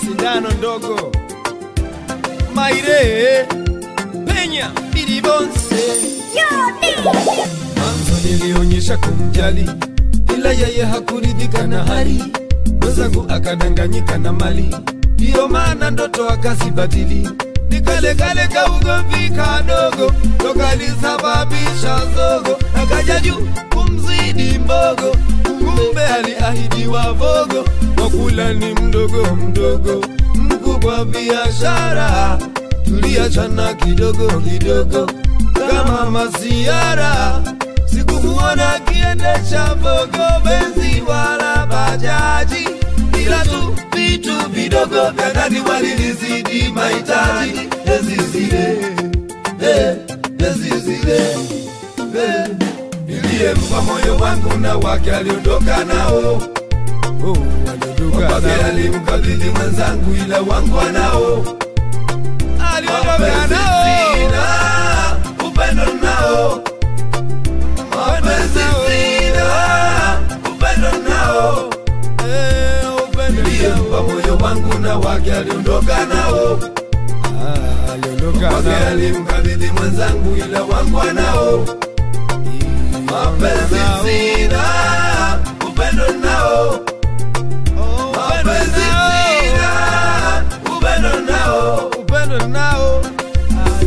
sindano ndogo maire penya bilibonse mwanzo nilionyesha kumjali ila yeye hakuridhika na hali mwenzangu akadanganyika na mali ndiyo maana ndoto akazibatili nikalekale kaugomvi kadogo tokalisababisha zogo akaja juu kumzidi mbogo kumbe aliahidiwa vogo wakula ni mdogo mdogo mkubwa biashara tuliachana kidogo kidogo kama masiara sikumuona akiendesha vogo benzi wala bajaji ila tu vitu vidogo vya ndani walinizidi mahitaji ezi zile eh, ezi zile eh. niliyempa moyo wangu na wake aliondoka nao Oh, aliondoka wake nao. alimkabidhi mwenzangu ila wangu anao Aliondoka mapenzi nao. sina upendo nao mapenzi sina upendo nao Eh, upendo niliyempa nao. moyo wangu na wake aliondoka nao Ah, aliondoka wake nao. alimkabidhi mwenzangu ila wangu anao mapenzi Nao. sina upendo nao Oh, upendo mapenzi nao. sina upendo nao upendo nao. Ah,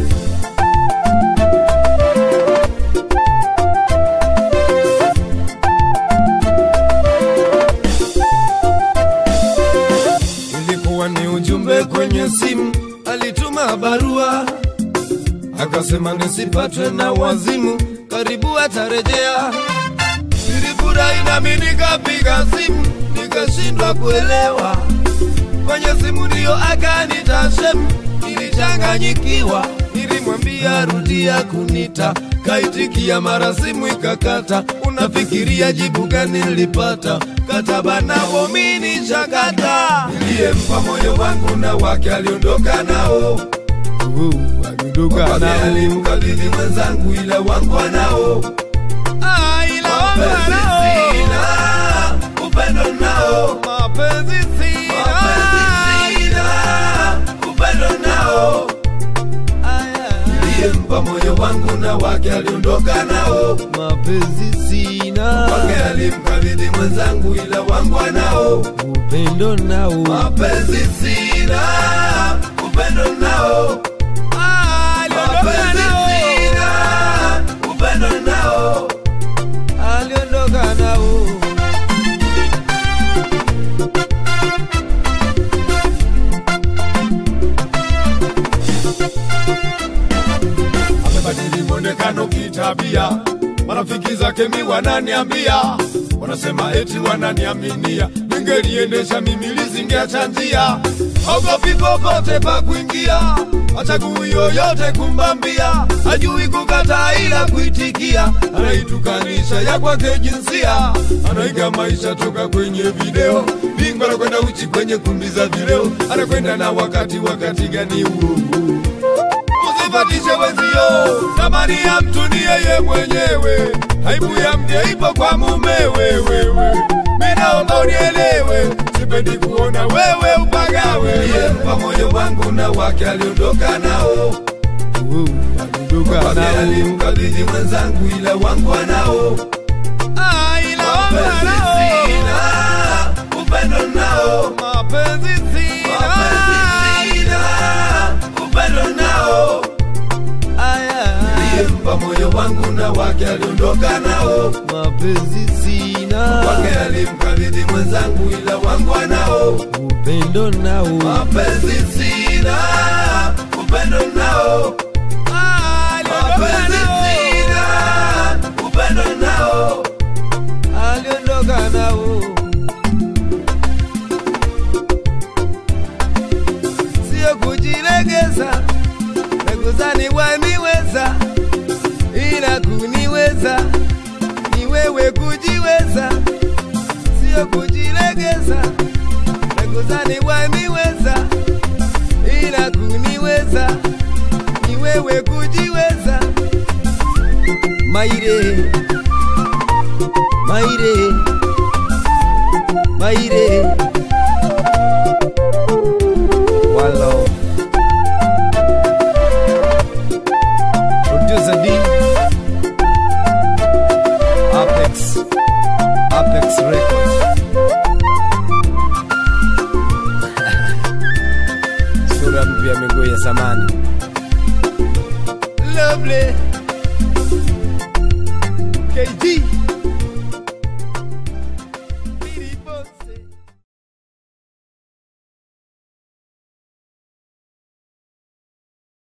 ilikuwa ni ujumbe kwenye simu, alituma barua akasema nisipatwe na wazimu, karibu atarejea. Nilifurahi nami nikapiga simu, nikashindwa kuelewa kwenye simu ndiyo akanita shemu, nilichanganyikiwa, nilimwambia rudia kunita, kaitikia mara simu ikakata. Unafikiria jibu gani nilipata? Kataba nao mini chakata, niliyempa moyo wangu na wake aliondoka nao, uh, aliondoka wake nao. alimkabidhi mwenzangu, ila wangu anao Ah, ila mapenzi wangu sina, nao. upendo nao Mapenzi sina. mapenzi sina, upendo nao Aya. niliyempa moyo wangu na wake aliondoka nao, Mapenzi sina. wake alimkabidhi mwenzangu, ila wangu anao. Upendo nao. Mapenzi sina, upendo nao. Ah, aliondoka Mapenzi nao. sina, upendo nao. aliondoka nao. amebadili mwonekano kitabia, marafiki zake mi wananiambia, wanasema eti wananiaminia, ningeliendesha mimi lizingeacha njia, ogopi popote pa kuingia, achagui yoyote kumbambia, ajui kukataa ila kuitikia, anaitukanisha ya kwake jinsia, anaiga maisha toka kwenye video, bingwa anakwenda uchi kwenye kumbi za vileo, anakwenda na wakati, wakati gani huo usifatishe wenzio, thamani ya mtu ni yeye mwenyewe, aibu ya mke ipo kwa mumewe. Wewe mi naomba unielewe, sipendi kuona wewe upagawe. Niliyempa moyo wangu na wake aliondoka nao, Uh, aliondoka wake nao. alimkabidhi mwenzangu, ila wangu anao. Ah, ila Mapenzi nao. sina, upendo nao. Mapenzi sina. Mapenzi sina, upendo nao. Aya. Niliyempa moyo wangu na wake aliondoka nao, Mapenzi sina. wake alimkabidhi mwenzangu, ila wangu anao. Upendo nao. Mapenzi sina, upendo nao. Ah, aliondoka Mapenzi nao. sina, upendo nao. aliondoka nao. Sio kujilegeza na kuzani waniweza, ila kuniweza ni wewe kujiweza. Sio kujilegeza na kuzani waniweza, ila kuniweza ni wewe kujiweza. Maire Maire Maire Apex Records. Sura mpya miguu ya zamani. Lovely. KG